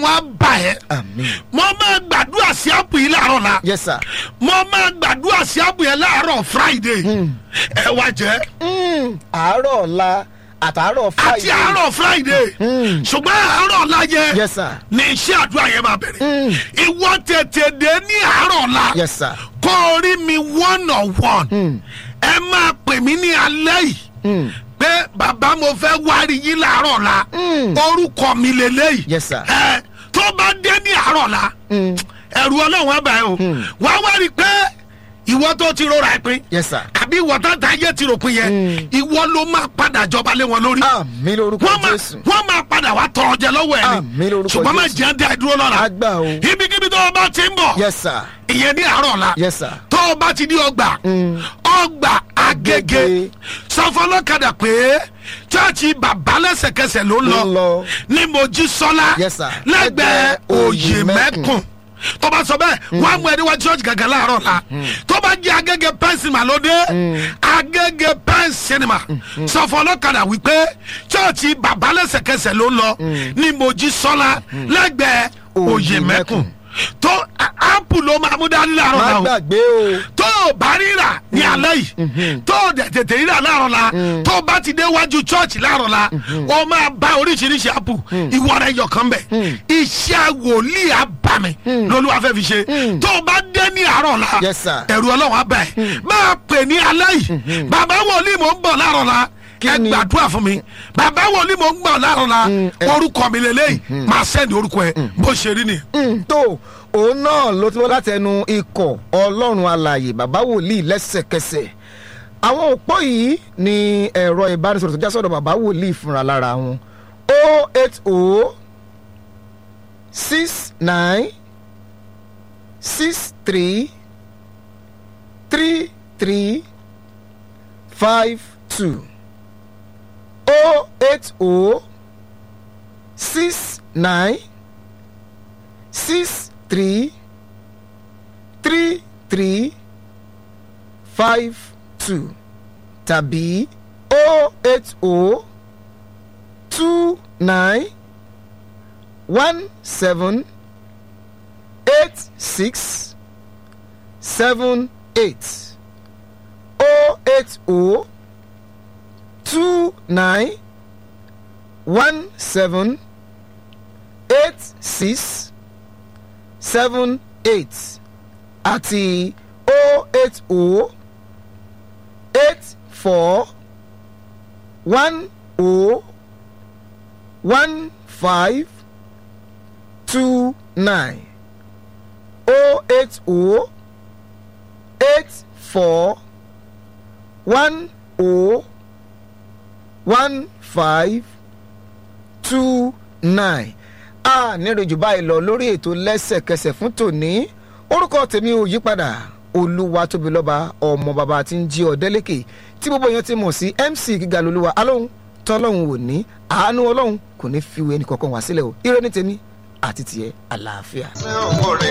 ọlọ́run á bà ẹ́ àmì mo máa gbàdúrà sí àpò yìí láàárọ̀ la yes sir mo máa gbàdúrà sí àpò yẹn láàárọ̀ friday ẹ wá jẹ́ Mm, àárọ̀ ọ̀la àtàárọ̀ àti friday àárọ̀ friday ṣùgbọ́n àárọ̀ ọ̀la yẹn yes sir ní iṣẹ́ àdúrà yẹn máa bẹ̀rẹ̀ ìwọ tètè dé ní àárọ̀ ọ̀la yes sir kó o rí mi one on one ẹ máa pè mí ní alẹ́ yìí pé bàbá mo fẹ́ wárí yín láàárọ̀ ọ̀la orúkọ mi lélẹ́yìí yes sir ẹ tó bá dé ní àárọ̀ la ẹ̀rù ọlọ́run ọba ẹ o wàá wá rí i pé ìwọ tó ti rọra ẹ pín yes sir àbí ìwọ tó ta ayé ti rò pín yẹn ìwọ ló máa padà jọba lé wọn lórí àmì lórúkọ wọ́n máa jésù wọ́n máa padà wá tọrọ jẹ lọ́wọ́ ẹ Àmín ni lórúkọ ṣùgbọ́n má Jésù. jẹ́ dá ìdúró lọ́la àgbà o ibikíbi tó o bá ti ń bọ̀ yes sir ìyẹn ní àárọ̀ la yes sir tó o bá ti di ọgbà ọgbà agége Agége. sọfọlọ́kadà pé chọ́ọ̀chì bàbá lẹ́sẹ̀kẹsẹ̀ ló ń Ló ń lọ lọ. ní mojísọ́lá Yes, sir. lẹ́gbẹ̀ẹ́ Lẹ́gbẹ̀ẹ́ òyìnbẹ́kùn Òyèmẹ́kùn. tó bá sọ bẹ́ẹ̀ wọ́n á mú ẹni wá church gàgà láàárọ̀ la tó bá jẹ́ agége pen cinema ló dé agége pen cinema sọfọlọ́kadà wípé chọ́ọ̀chì bàbá lẹ́sẹ̀kẹsẹ̀ ló ń lọ ní mojísọ́lá lẹ́gbẹ̀ẹ́ òyìnbẹ́kùn tó áàpù ló máa mú dání láàárọ̀ má la o gbàgbé o tó o bá ríra ní alẹ́ yìí tó o dẹ̀ tètè ríra láàárọ̀ la tó o bá ti dé wájú chọ́ọ̀chì láàárọ̀ la o máa bá oríṣiríṣi àpò ìwọ rẹ yọkan bẹ̀ iṣẹ́ wòlíì abàmì lolúwa fẹ́ fi ṣe tó o bá dé ní àárọ̀ la Yes, sir. ẹ̀rù ọlọ́run abẹ́ máa pè ní alẹ́ yìí bàbá wòlíì mò ń bọ̀ láàárọ̀ la Kí ẹ ni? gbàdúrà fún mi bàbá wòlíì mò ń bọ̀ láàárọ̀ la ẹ- orúkọ mi lélẹ́yìí máa sẹ́ndì orúkọ ẹ bó ṣe rí ni. Mm, tó òun náà ló ti wọ́n láti ẹnu ikọ̀ ọlọ́run alàyè bàbá wòlíì lẹ́sẹ̀kẹsẹ̀ àwọn òpó yìí ni ẹ̀rọ ìbánisọ̀rọ̀ tó já sọ̀dọ̀ bàbá wòlíì fúnra lára wọn o eight o six nine six three three three five two o eight o six nine six three three three five two tàbí o eight o two nine one seven eight six seven eight o eight o two nine one seven eight six seven eight àti o eight o eight four one o one five two nine o eight o eight four one o one five two nine a níròjù báyìí lọ lórí ètò lẹ́sẹ̀kẹsẹ̀ fún tòní orúkọ tèmi ò yí padà olúwa tóbi lọ́ba ọmọ bàbá tí ń jí ọ̀dẹ́lẹ́kẹ̀ tí gbogbo èèyàn ti mọ̀ sí mc gíga lolúwa alóhùn tọ́lọ́hùn ò ní àánú ọlọ́hùn kò ní fi wé ẹnì kankan wá sílẹ̀ o ire ní tèmi àti tiẹ̀ àlàáfíà. ṣé òun rè